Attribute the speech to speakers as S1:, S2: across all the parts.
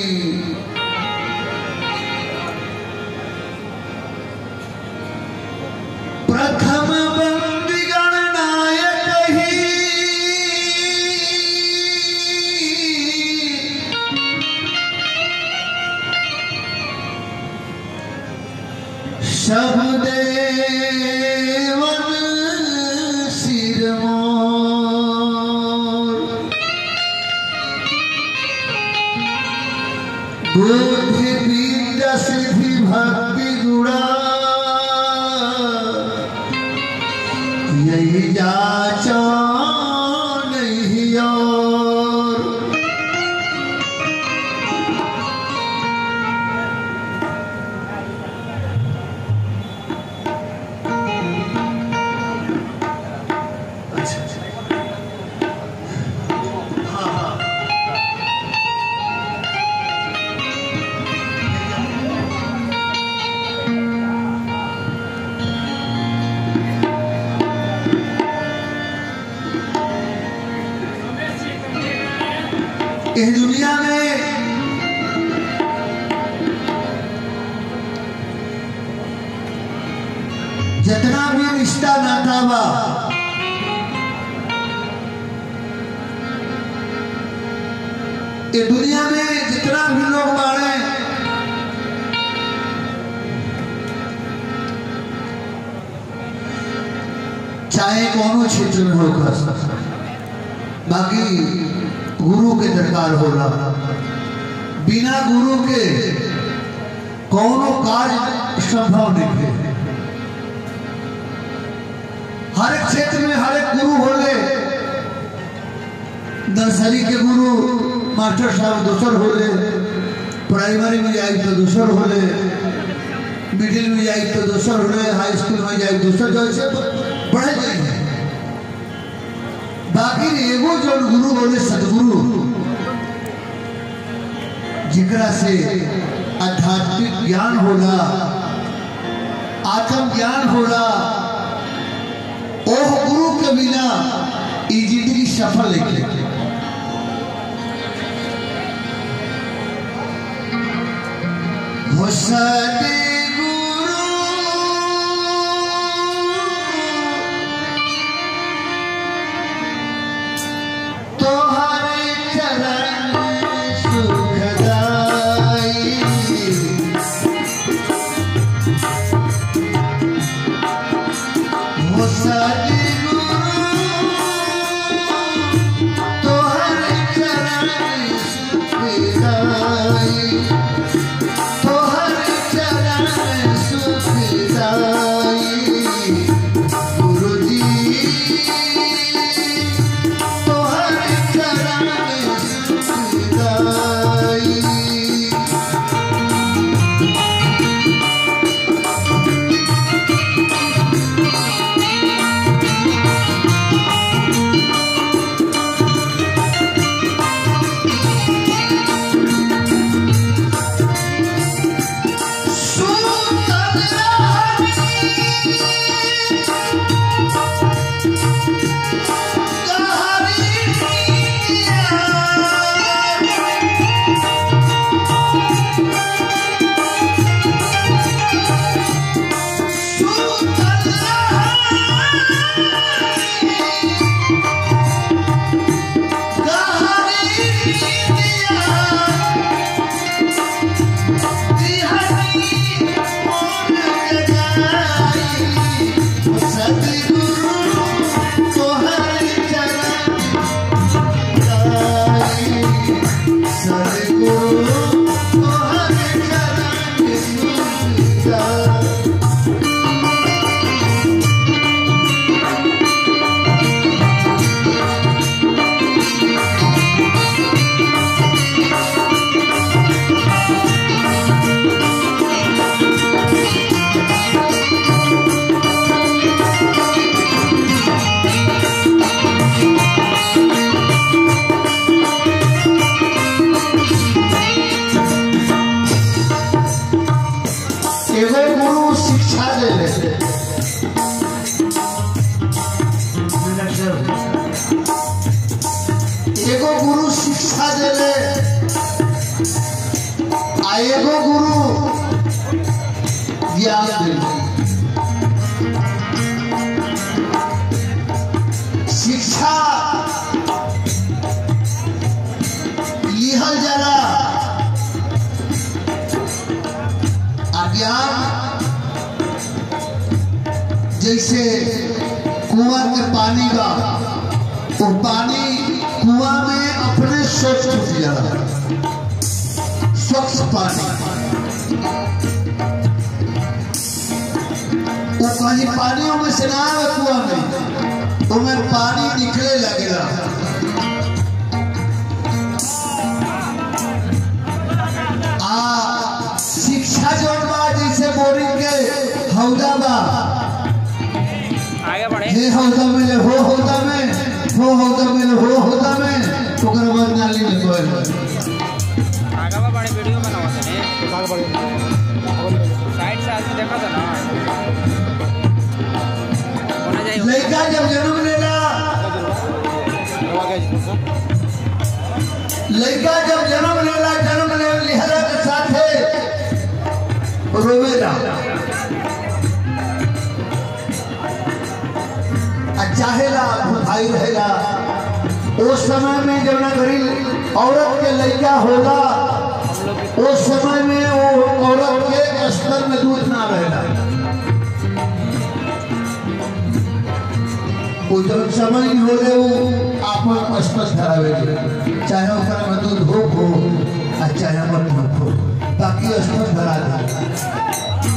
S1: प्रथम बंदी गणनायक ही सब देवन सिरमोर बुद्धि विद्या सिद्धि भक्ति गुणा यही जाचा नहीं और अच्छा अच्छा हाँ हाँ इस दुनिया में जितना भी रिश्ता नाता बा ये दुनिया में जितना भी लोग बाड़े चाहे कोनो क्षेत्र में होकर बाकी गुरु के दरकार होला बिना गुरु के कोनो कार्य संभव नहीं है हर एक क्षेत्र में हर एक गुरु होले नर्सरी के गुरु मास्टर साहब दूसर होले प्राइमरी में जाए तो दूसर होले मिडिल में जाए तो दूसर होले हाई स्कूल में जाए दूसर जैसे पढ़े जाएंगे बाकी एगो जो गुरु बोले सदगुरु जिकरा से आध्यात्मिक ज्ञान होला आत्म ज्ञान होला ओह गुरु के बिना ई जिंदगी सफल नहीं हो सतगुरु तोहरे चरण सुखदाई हो सतगुरु तोहरे चरण सुखदाई तोहरे चरण लिहल जाला अज्ञान जैसे कुआं के पानी बा वो पानी कुआं में अपने स्वच्छ उठ जाला स्वच्छ पानी वो कहीं पानियों में से ना आवे कुआं में तो में पानी निकले लगेला आ शिक्षा जौन बा जैसे बोरिंग के हौदा बा
S2: आगे बढ़े
S1: हे हौदा में ले हो हौदा में हो हौदा में ले हो हौदा में ओकर बाद नाली में कोयल
S2: आगे बा बड़े वीडियो बनावा तने साइड से आदमी देखा था ना होना जाए
S1: लड़का जब जन्म लेला लड़का जब जन्म लेला जन्म ले लिहरा के साथे रोवेला आ चाहेला भाई रहेला उस समय में जब ना घरी औरत के लड़का होला उस समय में वो औरत के स्तर में दूध ना रहेला वो जब समय नहीं हो रहे वो आपन स्पष्ट धरावे के चाहे ओकरा में दूध हो हो आ चाहे मत मत हो बाकी स्पष्ट धरा दे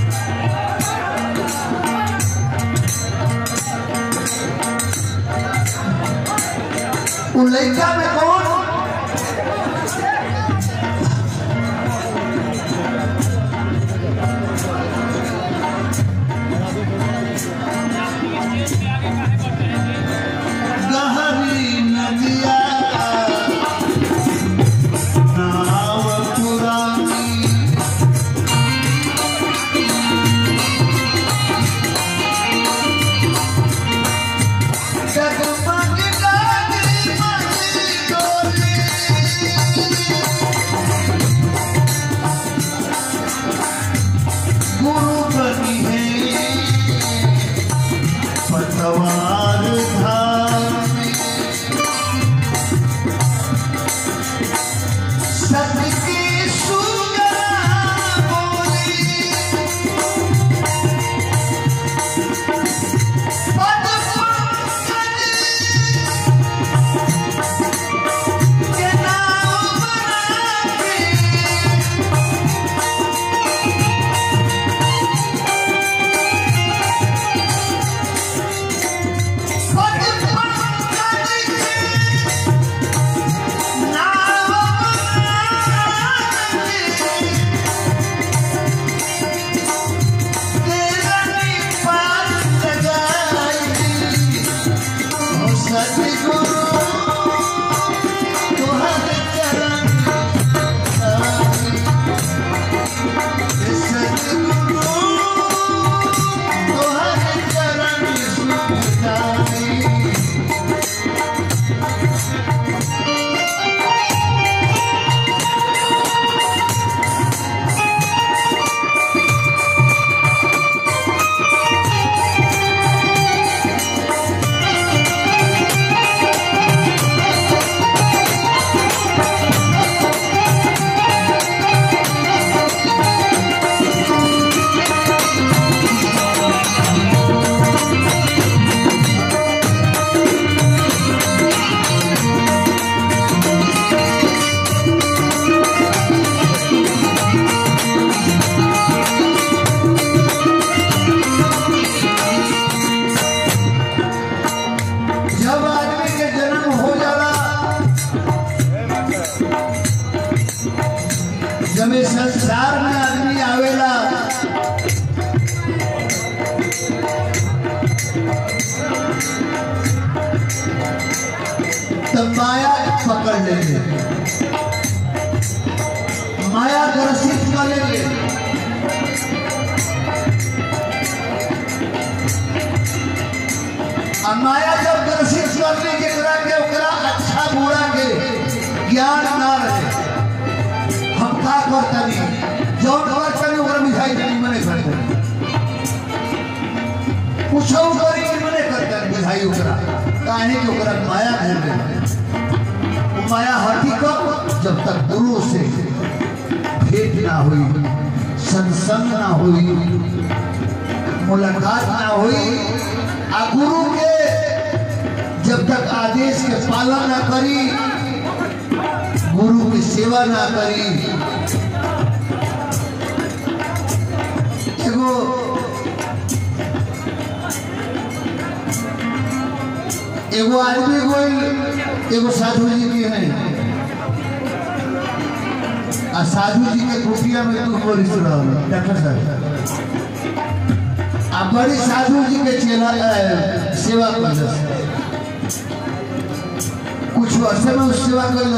S1: वो लड़का में कौन गहरी नदिया नाव पुरानी जगमग डाली मजी डोली गुरु बनी है पतवार धामी सत्य की सुगरा बोली पद पंकज के नाम बना के पद पंकज के नाम बना के तेरा पार लगाई ओ सतगुरु तुहरे चरण आई। ए सतगुरु तुहरे चरण सुखदाई। जब आदमी के जन्म हो जाला जब इस संसार में आदमी आवेला तब माया पकड़ लेंगे माया ग्रसित कर लेंगे आ माया जब ग्रसित कर ली जेकरा के ओकरा अच्छा बुरा के ज्ञान ना रहे हम का करतनी जौन करतनी ओकरा मिठाई तनी मने करतनी कुछो करी कि मने करतनी मिठाई ओकरा काहे कि ओकरा माया घेर ले वो माया हटी कब जब तक गुरु से भेंट ना हुई सत्संग ना हुई मुलाकात ना हुई आ गुरु के जब तक आदेश के पालन ना करी गुरु की सेवा ना करी एगो एगो आदमी कोई एगो साधु जी की है आ साधु जी के कुटिया में तू बोली सुना डॉक्टर साहब आ बड़ी साधु जी के चेला अ, सेवा कर कुछ वर्ष में उस सेवा कर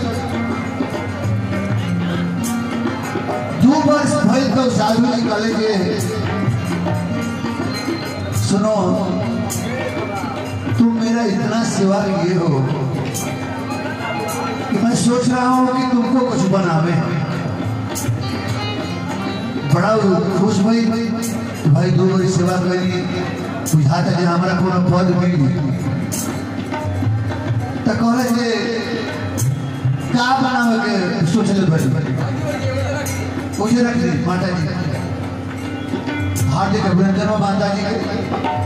S1: दू वर्ष भइल तो साधु जी कहले जे सुनो तुम मेरा इतना सेवा किए हो कि मैं सोच रहा हूँ कि तुमको कुछ बनावे बड़ा खुश भई भाई दो बड़ी सेवा करी बुझाता जे हमारा कोनो पद मिली तो कहले जे का बनावे के सोचले बड़ी मुझे रख दी माता जी हार्दिक अभिनंदन माता जी के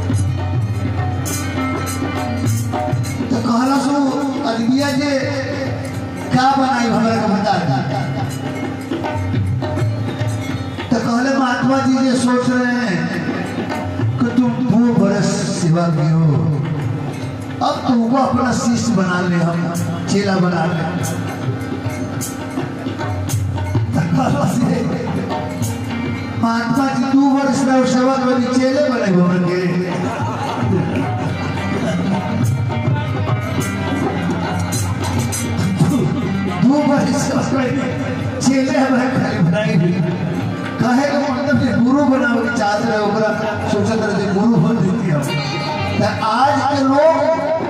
S1: तो कहला सो अदबिया जे का बनाई हमरा के बता दी तो कहले महात्मा जी ये सोच रहे हैं कि तुम दो बरस सेवा की हो अब तुमको अपना शिष्य बना ले हम चेला बना ले तो कहला से महात्मा जी दो वर्ष रहो सेवा करी चेले बने हमन के दो बरस सेवा करी चेले हमारे खाली बनाई कहे का मतलब कि गुरु बनावे के चाहत रहे ओकरा सोचत रहे जे गुरु बन देती हम त आज के लोग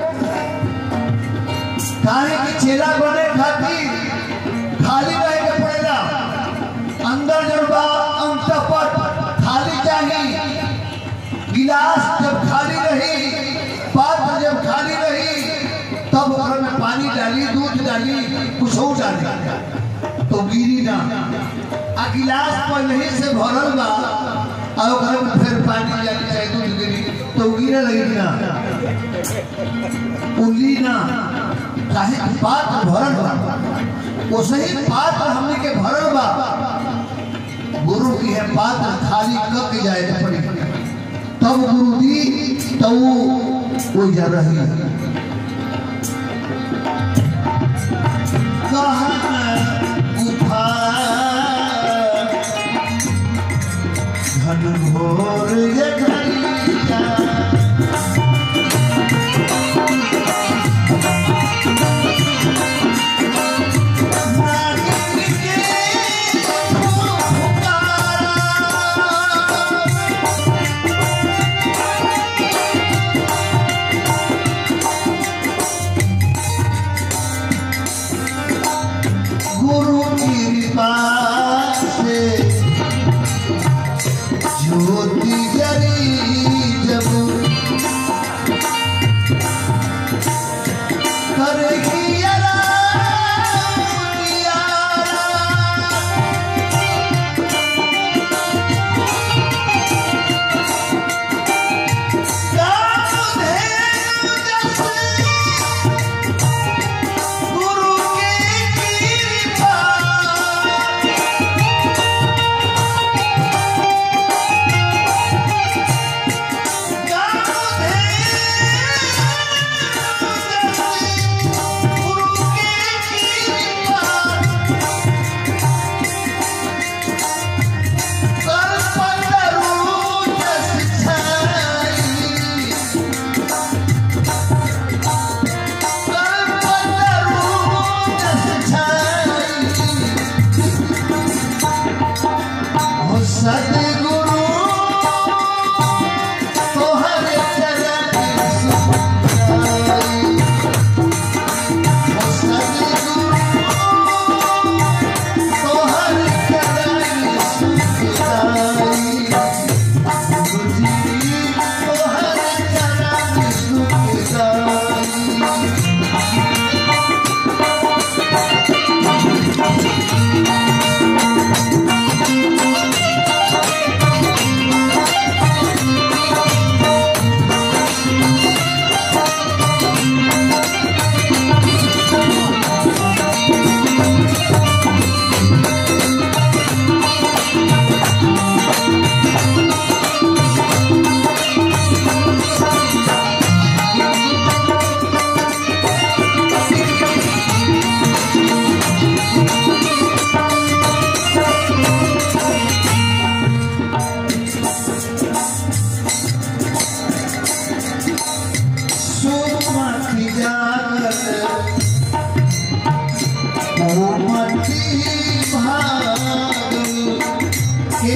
S1: काहे कि चेला बने खातिर खाली रहे के पड़ेला अंदर जब बा अंतपट खाली चाहिए गिलास जब खाली रही पात्र जब खाली रही तब ओकरा में पानी डाली दूध डाली कुछ और डाली तो गिरी ना आ गिलास पहले ही से भरल बा आ ओकरा में फिर पानी डाली चाहे दूध गिरी तो गिरे लगी ना उली ना काहे कि पात्र भरल बा वो सही पात्र हमने के भरल बा गुरु की है पात्र खाली कब के जाए के पड़ी तब गुरु दी तो वो वो जा रही घन घोर ये घड़िया गुरु की कृपा से ज्योति जली जब करेगी आराम किया। कामधेनु जैसे गुरु की कृपा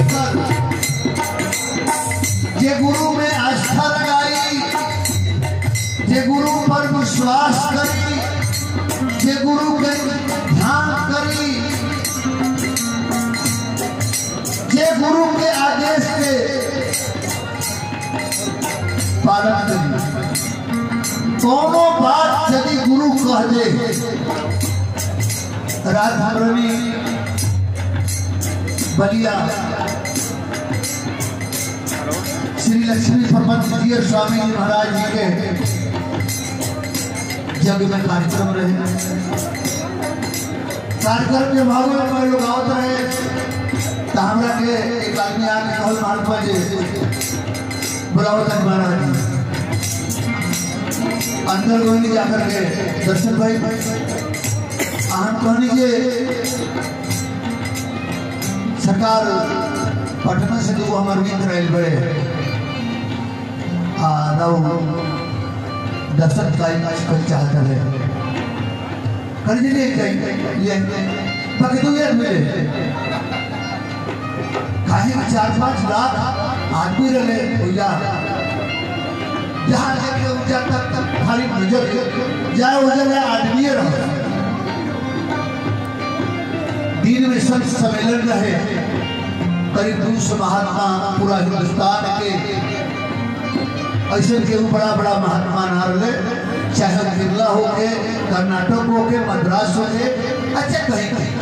S1: एकर जे गुरु में आस्था लगाई जे गुरु पर विश्वास करी जे गुरु के ध्यान करी जे गुरु के आदेश के पालन करी कोनो बात यदि गुरु कह दे रात हमरनी बलिया श्री लक्ष्मी प्रबंध जी स्वामी जी महाराज जी के जग में कार्यक्रम रहे कार्यक्रम के भाव में मैं लोग आवत रहे तो हमरा के एक आदमी आके कहल माल पर जे बुलाओ तक महाराज जी अंदर गोहिनी जाकर के दर्शन भाई हम कहनी जे सरकार पटना से दो हमार मित्र आयल बड़े आ रहो दर्शन का कर चाहता है कर जी ले जाएंगे ये बाकी दो यार मिले खाने में चार पांच लाख आदमी रहे भैया जहाँ लेके ऊंचा तक तक खाली नजर जाए उधर में आदमी रहो दिन में संत सम्मेलन रहे करीब दो सौ महात्मा पूरा हिंदुस्तान के ऐसे के बड़ा बड़ा महात्मा ना रहे चाहे केरला हो के कर्नाटक हो के मद्रास हो के अच्छा कहीं कहीं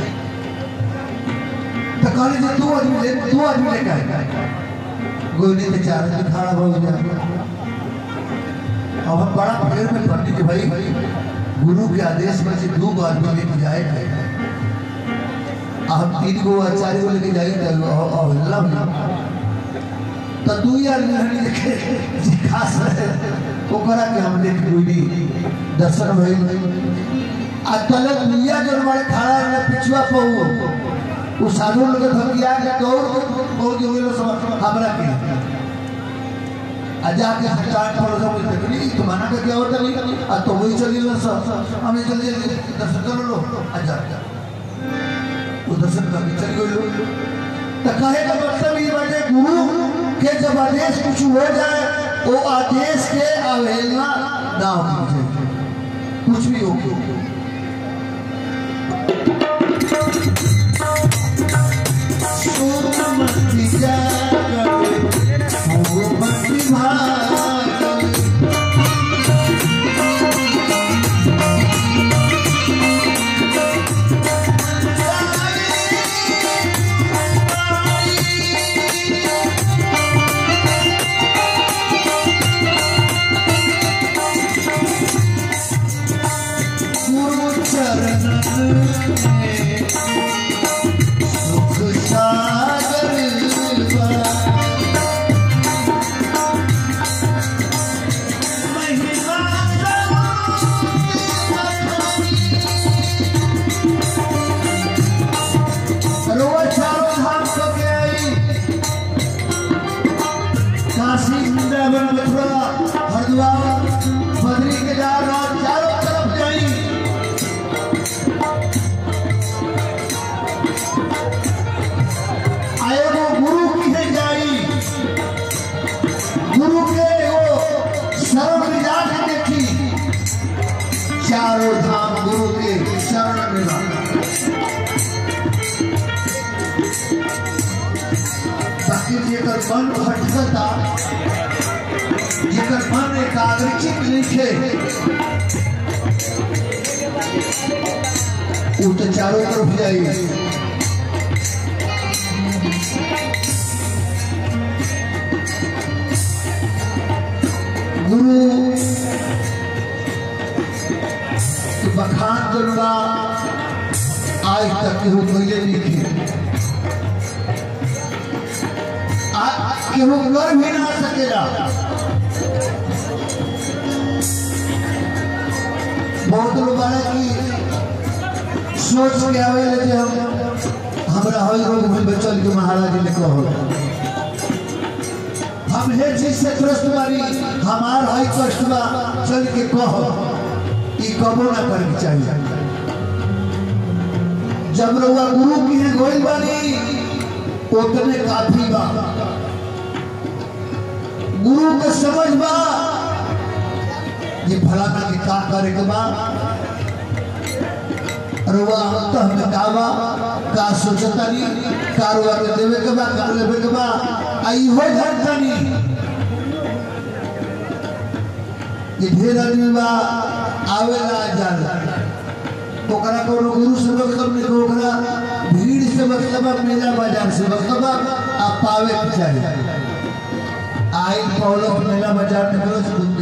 S1: तो कहले जे दो आदमी ले दो आदमी ले का गोली में चार आदमी खड़ा हो गया अब हम बड़ा भीड़ में पंडित जी भाई गुरु के आदेश में से दो गो आदमी लेके जाए हम तीन गो आचार्य को लेके जाए अल्लाह तो दू आदमी हनी देखे जे खास रहे ओकरा के हम देख गोली दर्शन भइल आ तले दुनिया जो हमारे खड़ा है पिछुआ पहु वो साधु लोग धमकिया के दौड़ बहुत जो लोग सब हमरा के आ जाके सरकार पर सब तकली तो माना के क्या होता नहीं आ तो वही चली लो सब हमें जल्दी जल्दी दर्शन कर लो आ जा वो दर्शन कर चल गए लो तो कहे का मतलब ये बाटे गुरु के जब आदेश कुछ हो जाए वो आदेश के अवहेलना ना होनी चाहिए कुछ भी हो सोमती जागरे सोमती भागरे गुरु चरणन में सुख सागर बा। महिमा सर्व रोज चारों धाम को के आई काशी वृंदावन मथुरा हरिद्वार बद्री केदारनाथ चारों तरफ जाई आए वो गुरु की है जाई गुरु के वो शरण में जाके देखी चारों धाम गुरु के शरण में रहना ताकि जेकर मन भटकता जेकर मन एकाग्रचित लिखे वो तो चारों तरफ जाई गुरु के बखान करुणा आज तक केहू कैले लिखे केहू कर भी ना सकेला बहुत लोग बारे की सोच के आवे जे हम हमरा हई रोग में बचल के महाराज ने कहो हम हे चीज से त्रस्त बारी हमार हई कष्ट बा चल के कहो ई कबो ना करे के चाहिए जब रउआ गुरु की है गोइल बानी उतने काफी बा गुरु के समझ बा ये फलाना के का करे के बा रुआ अंत हमें का बा का सोचतानी का रुआ के देवे के बा का लेवे के बा आई हो धरतनी ये ढेर आदमी बा आवेला जाला ओकरा कोनो गुरु से मतलब नहीं ओकरा भीड़ से मतलब है, मेला बाजार से मतलब है, आप पावे के चाहिए आई पौलो मेला बाजार निकलो से